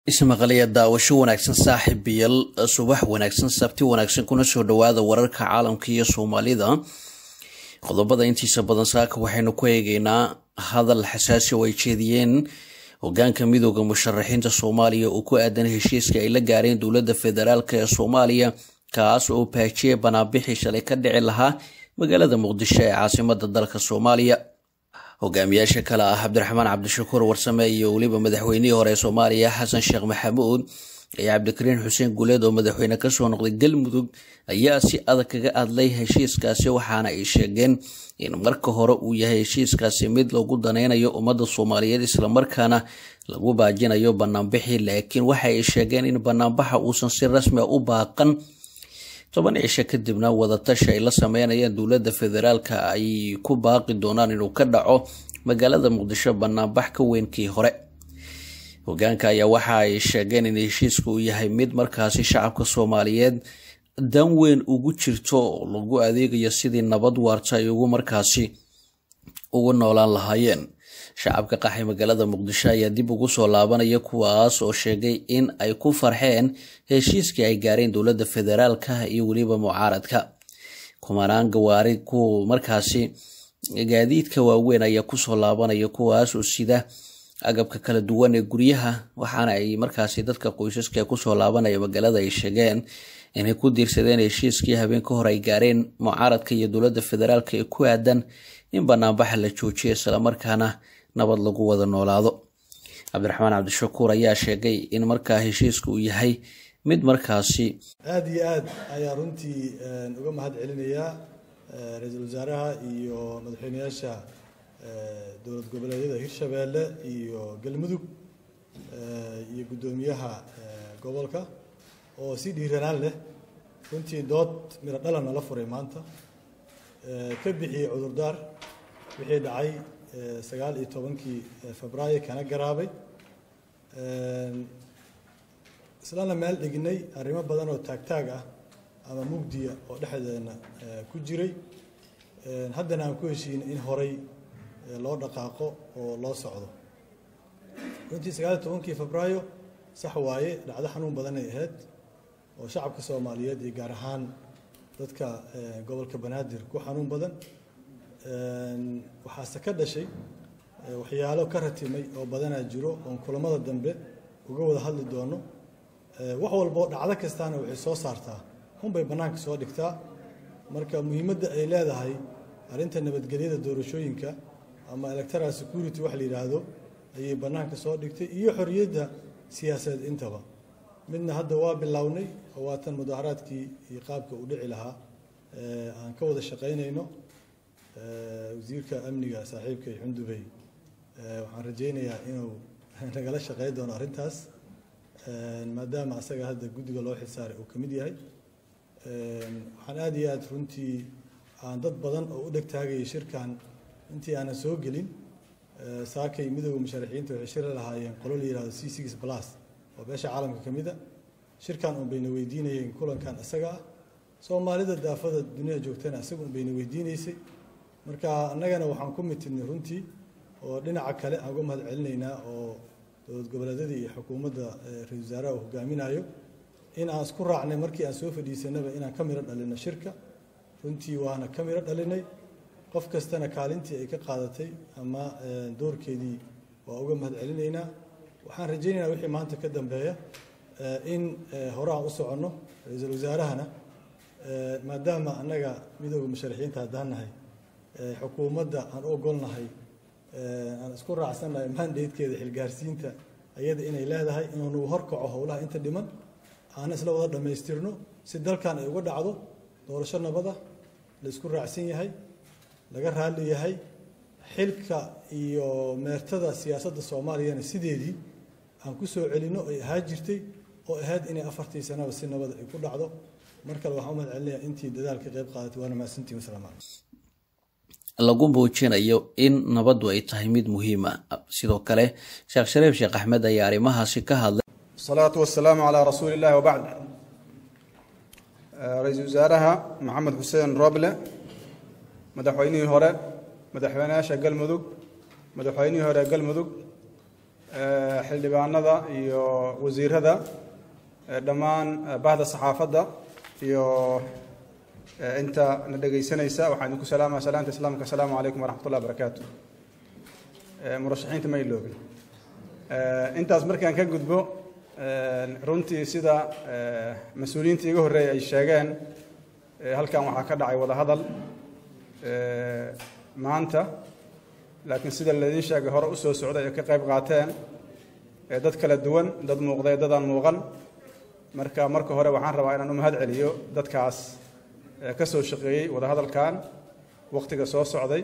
ismaqalaya daawasho wanaagsan saaxiibayal subax wanaagsan sabti wanaagsan kuna soo dhawaada wararka caalamka iyo soomaalida qodobada intiisa badan saaka waxaynu ku eegeynaa hadal xasaasi oo ay jeediyeen hogaanka midooda musharaxiinta soomaaliya oo ku aadan heshiiska ay la gaareen dowladda federaalk ee soomaaliya kaas oo baajiyay banaanbixii shalay ka dhici lahaa magaalada muqdisho ee caasimada dalka soomaaliya hogaamiyaasha kale ah cabdiraxmaan cabdishakuur warsame iyo weliba madaxweynihii hore ee soomaaliya xasan sheekh maxamuud iyo cabdikariin xuseen guuleed oo madaxweyne kasoo noqday galmudug ayaa si adag kaga hadlay heshiiskaasi waxaana ay sheegeen in marka hore uu yahay heshiiskaasi mid lagu danaynayo ummadda soomaaliyeed islamarkaana lagu baajinayo banaanbixii laakiin waxa ay sheegeen in banaanbaxa uusan si rasmi a u baaqan toban cisho kadibna wadatashi ay la sameynayaan dowladda federaalka ay ku baaqi doonaan inuu ka dhaco magaalada muqdisho banaanbax ka weynkii hore hogaanka ayaa waxa ay sheegeen in heshiiska uu yahay mid markaasi shacabka soomaaliyeed dan weyn ugu jirto oo lagu adeegayo sidii nabad waarta ay ugu markaasi ugu noolaan lahaayeen shacabka qaxay magaalada muqdisho ayaa dib ugu soo laabanaya kuwaas oo sheegay in ay ku farxeen heshiiskii ay gaareen dowladda federaalka iyo weliba mucaaradka kumanaan gawaari ku markaasi gaadiidka waaweyn ayaa kusoo laabanaya kuwaas oo sida agabka kala duwan ee guryaha waxaana ay markaasi dadka qoysaska ee kusoo laabanaya magaalada ay sheegeen inay ku diirsadeen heshiiskii habeen ka hor ay gaareen mucaaradka iyo dowladda federaalk ee ku aadan in banaanbaxa la joojiyo islamarkaana nabad lagu wada noolaado cabdiraxmaan cabdishakuur ayaa sheegay in markaa heshiiska uu yahay mid markaasi aada iyo aad ayaa runtii uga mahad celinayaa ra-iisul wasaaraha iyo madaxweyneyaasha dowlad goboleedyada hirshabeelle iyo galmudug iyo guddoomiyaha gobolka oo si dhiiranaan leh runtii dood miro dhalana la furay maanta ka bixiyey cudurdaar wixii dhacay sagaal iyo tobankii febraayo kana garaabay islana meel dhignay arrimo badan oo taagtaag ah ama mugdiya oo dhexdeena ku jiray haddana aan ku heshiinay in horay loo dhaqaaqo oo loo socdo runtii sagaal iyo tobankii febraayo sax waaye dhacdo xanuun badanay ahayd oo shacabka soomaaliyeed iyo gaar ahaan dadka gobolka banaadir ku xanuun badan waxaase ka dhashay waxyaalo ka ratimay oo badanaa jiro oon kulamada dambe uga wada hadli doono wax walboo dhacdo kastaana waxay soo saartaa hunbay bannaanka soo dhigtaa marka muhiimadda ay leedahay arrinta nabadgelyada doorashooyinka ama electoral security wax la yidhaahdo ayay bannaanka soo dhigtay iyo xorriyadda siyaasadeed intaba midna hadda waa bilownay oo waatan mudaharaadkii iyo qaabka uu dhici lahaa aan ka wada shaqaynayno wasiirka amniga saaxiibkay xundubey waxaan rajaynayaa inuu nagala shaqey doono arrintaas maadaama asaga hadda guddiga loo xilsaaray uu ka mid yahay waxaan aada iyo aada runtii aan dad badan oo u dheg taagayay shirkan intii aanan soo gelin saakay midooda musharaxiinta waxay shir la lahaayeen qolo la yihahdo c six plus oo beesha caalamka ka mid a shirkan un bayna weydiinayeen kulankan isaga ah soomaalida daafada dunida joogtana isaga un bayna weydiineysay marka annagana waxaan ku mitidnay runtii oo dhinaca kale aan uga mahad celinaynaa oo dowlad goboleedyada iyo xukuumadda ra-isul wasaaraha uu hogaaminayo in aan isku raacnay markii aan soo fadhiisanaba inaan ka miro dhalino shirka runtii waana ka miro dhalinay qof kastana kaalintii ay ka qaadatay ama doorkeedii waa uga mahad celinaynaa waxaan rajaynaynaa wixii maanta ka dambeeya in hore aan u soconno ra-iisul wasaarahana maadaama annaga midooda musharaxiinta haddaan nahay xukuumadda aan u ogolnahay aan isku raacsannahay mandatekeeda xilgaarsiinta ayada inay leedahay inaanu horkaco howlaha inta dhiman aana isla wada dhammaystirno si dalkan ay uga dhacdo doorasho nabada la isku raacsan yahay laga raalli yahay xilka iyo meertada siyaasadda soomaaliyana sideedii aan ku soo celino ay ahaa jirtay oo ahayd inay afartii sanaba si nabada ay ku dhacdo mar kale waxaan u mahad celinayaa intii dadaal ka qayb qaadatay waana mahadsantiin wasalaamu calaykum lagu muujinayo in nabaddu ay tahay mid muhiima sidoo kale sheekh shariif sheekh axmed ayaa arrimahaasi ka hadlay asalaatu wasalaamu calaa rasuuli illahi wabacd ra-iisul wasaaraha maxamed xuseen roble madaxweynihii hore madaxweyneyaasha galmudug madaxweynihii hore galmudug xildhibaanada iyo wasiirada dhammaan bahda saxaafadda iyo inta na dhegaysanaysa waxaan idinku salaamaya salaanta islaamka asalaamu calaykum waraxmat ullahi barakaatu murashaxiinta ma iloobin intaas markaan ka gudbo runtii sida mas-uuliyiinta iga horreeya ay sheegeen halkan waxaa ka dhacay wada hadal maanta laakiin sida laydin sheegay hore usoo socday ay ka qayb qaateen dad kala duwan dad muuqday dadaan muuqan marka marka hore waxaan rabaa inaan u mahad celiyo dadkaas ka soo shaqeeyey wada hadalkan waqtiga soo socday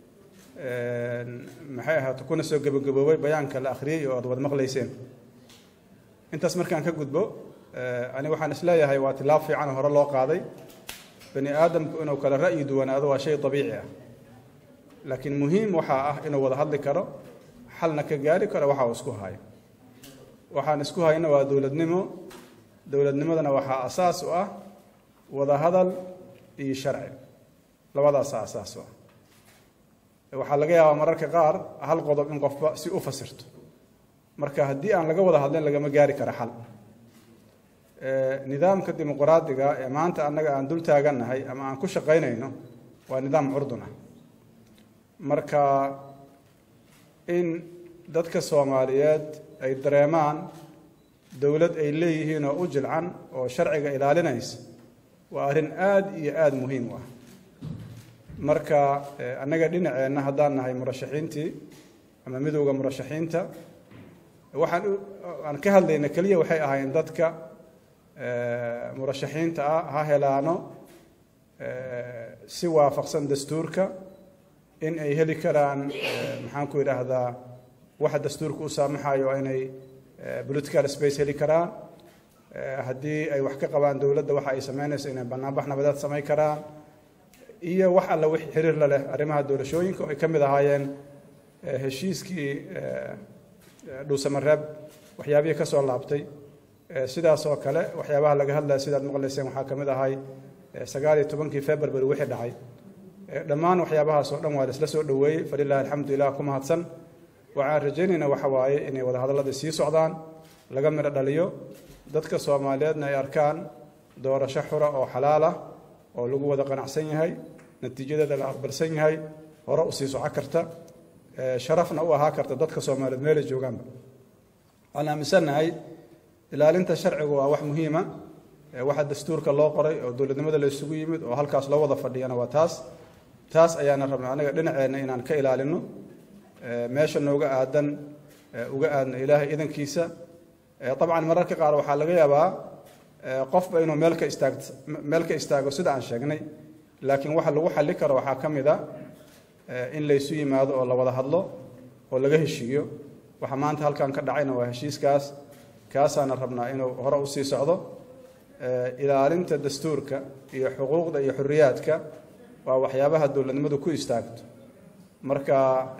maxay ahaata kuna soo gebagaboobay bayaanka la akhriyey oo aad wad maqlayseen intaas markaan ka gudbo ani waxaan isleeyahay waa tilaab fiican oo hore loo qaaday bani aadamku inuu kala ra'yi duwanaado waa shay dabiici ah laakiin muhiim waxaa ah inuu wada hadli karo xalna ka gaari karo waxa uu isku hayo waxaan isku hayno waa dowladnimo dowladnimadana waxaa asaas u ah wada hadal iyo sharci labadaasa asaas u ah waxaa laga yaabaa mararka qaar hal qodob in qofba si u fasirto marka haddii aan laga wada hadlin lagama gaari karo xal nidaamka dimuqraadiga ee maanta annaga aan dul taagannahay ama aan ku shaqaynayno waa nidaam curdun ah marka in dadka soomaaliyeed ay dareemaan dowlad ay leeyihiin oo u jilcan oo sharciga ilaalinaysa waa arrin aada iyo aada muhiim u ah marka annaga dhinaceenna haddaan nahay murashaxiintii ama midowda murashaxiinta waxaan aan ka hadlayna keliya waxay ahayn dadka murashaxiinta ah ha helaano si waafaqsan dastuurka in ay heli karaan maxaan ku idhaahdaa waxa dastuurka u saamaxayo inay political space heli karaan haddii ay wax ka qabaan dowladda waxa ay samaynayso inay banaanbax nabadeed samayn karaan iyo wax alla wix xiriir la leh arrimaha doorashooyinka oo ay ka mid ahaayeen heshiiskii dhuusamareeb waxyaabihii ka soo laabtay sidaas oo kale waxyaabaha laga hadlaya sidaad maqlayseen waxaa ka mid ahay sagaal iyo tobankii february wixii dhacay dhammaan waxyaabahaas oo dhan waa la isla soo dhoweeyey falilahi alxamdulilah ku mahadsan waxaan rajaynaynaa waxa waaye inay wadahadallada sii socdaan laga midho dhaliyo dadka soomaaliyeedna ay arkaan doorasho xura oo xalaal ah oo lagu wada qanacsan yahay natiijadeeda la aqbalsan yahay hore usii soco karta sharafna u ahaa karta dadka soomaaliyeed meelay joogaanba waxaan aaminsannahay ilaalinta sharcigu waa wax muhiima waxa dastuurka loo qoray oo dowladnimada la isugu yimid oo halkaas loo wada fadhiyana waa taas taas ayaana rabna anaga dhinaceenna inaan ka ilaalino meesha nooga aadan uga aadno ilaahay idankiisa dabcan mararka qaar waxaa laga yaabaa qofba inuu meel ka istaag meel ka istaago sida aan sheegnay laakiin waxa lagu xalli karo waxaa ka mid a in laysu yimaado oo la wada hadlo oo laga heshiiyo waxa maanta halkan ka dhacayna waa heshiiskaas kaasaana rabnaa inuu hore usii socdo ilaalinta dastuurka iyo xuquuqda iyo xuriyaadka waa waxyaabaha dowladnimadu ku istaagto marka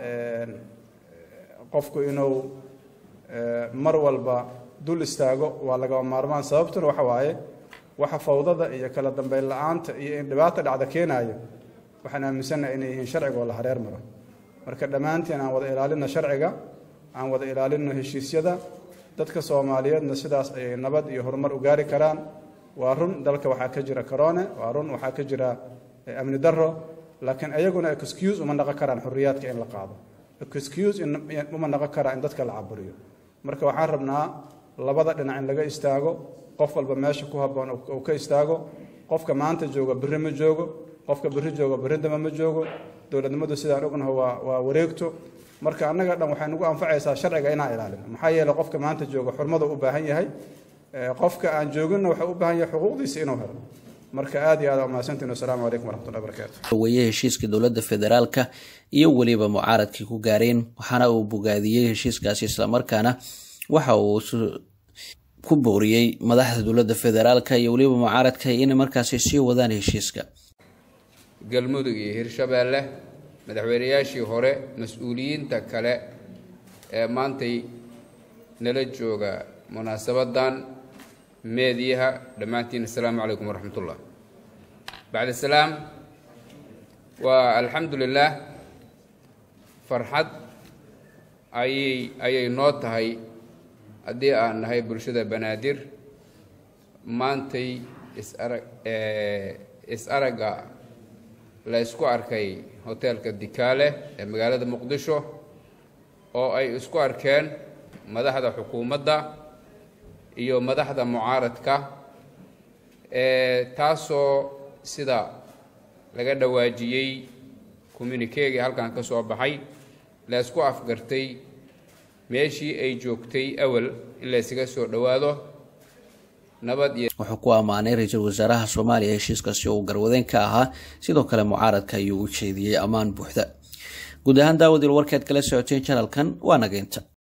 qofku inuu mar walba dul istaago waa lagaba maarmaan sababtuna waxa waaye waxa fawdada iyo kala dambeyn la-aanta iyo in dhibaata dhacda keenaayo waxaan aaminsannaha inay yihiin sharcigoo la hareer maro marka dhammaanteen aan wada ilaalino sharciga aan wada ilaalino heshiisyada dadka soomaaliyeedna sidaas ayay nabad iyo horumar u gaari karaan waa run dalka waxaa ka jira corone waa run waxaa ka jira amni daro laakiin ayaguna excuse uma naqon karaan xuriyaadka in la qaado excuse uma naqon karaa in dadka la caburiyo marka waxaan rabnaa labada dhinac in laga istaago qof walba meesha ku haboon uu ka istaago qofka maanta jooga berri ma joogo qofka berri jooga berri dama ma joogo dowladnimadu sidaan ognaho waa waa wareegto marka annaga dhan waxay nagu anfacaysaa sharciga inaan ilaalino maxaa yeeley qofka maanta jooga xurmada u baahan yahay qofka aan jooginna waxaa u baahan yahay xuquuqdiisa inuu helo marka aad iyo aad aa mahadsantiin wasalaamu calaykum waraxmatullahi barakaatu weye heshiiska dowladda federaalka iyo weliba mucaaradkii ku gaareen waxaana uu bogaadiyey heshiiskaasi islamarkaana waxa uu ku booriyey madaxda dowladda federaalka iyo weliba mucaaradka inay markaasi sii wadaan heshiiska galmudug iyo hirshabeelle madaxweynayaashii hore mas-uuliyiinta kale ee maantay nala jooga munaasabadan meediyaha dhammaantiin assalaamu calaykum waraxmat ullah bacda salaam waa alxamdu lilaah farxad ayay ayay noo tahay haddii aan nahay bulshada banaadir maantay is-arag is-aragga la isku arkay hoteelka dikaale ee magaalada muqdisho oo ay isku arkeen madaxda xukuumadda iyo madaxda mucaaradka taasoo sida laga dhawaajiyey communikeegii halkan ka soo baxay la isku afgartay meeshii ay joogtay awal in la ysaga soo dhowaado nabad iyo wuxuu ku ammaanay ra-iisul wasaaraha soomaaliya heshiiskaasi oo uu garwadeen ka ahaa sidoo kale mucaaradka ayuu u jeediyey ammaan buuxda guud ahaan daawadil warkeed kala socoteen janalkan waa nageynta